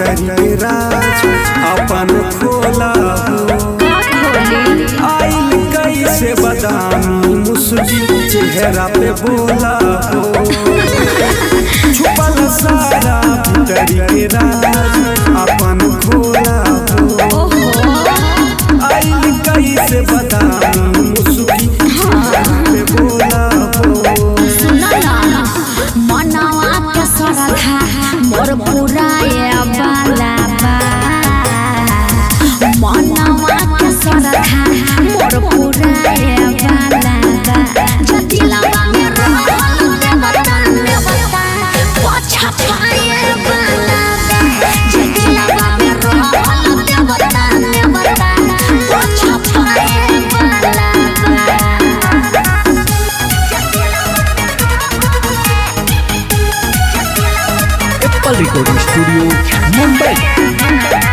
भीतर के राज अपन खोला हो आइल कैसे बदामी मुस्की चेहरा पे बोला हो छुपल सारा भीतर के राज अपन खोला हो आइल कैसे बदामी मुस्की चेहरा पे बोला हो मनवा के सरधा मोर पुराए बाला बा मनवा के सरधा मोर पुराए बाला बा जतिलवा में रहल देवता देवता पछा पाए बाला बा जतिलवा में रहल देवता देवता पछा पाए बाला बा एप्पल रिकॉर्डिंग स्टूडियो मुंबई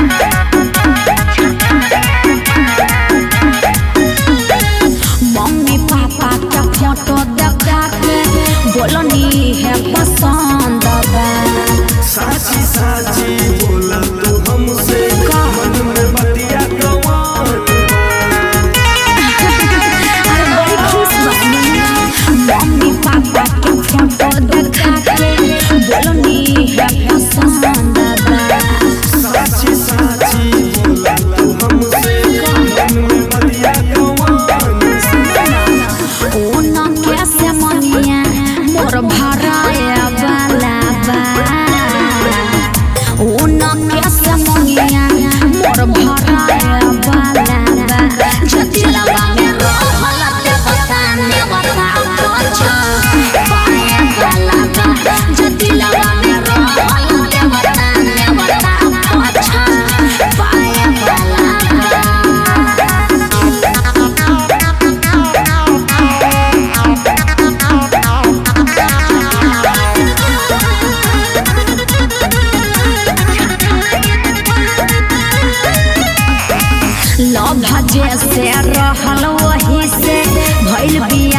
मम्मी पापा का फोटो देखा के बोलनी है पसंद बा साची साची बोला तू हमसे मन में बतिया गवान अरे बड़ी खुश बनी मम्मी पापा के फोटो देखा के बोलनी है पसंद बा साची साची बोला तू हमसे मन में बतिया गवान ओन कैसे मनिया मोर भराए वाला बा ओन कैसे मनिया मोर भराए वाला बा जतिलवा में रहल देवता नेवता पछा पाए वाला बा जतिलवा में रहल देवता नेवता पछा पाए वाला बा लव जे से रहल वही से भइल बिया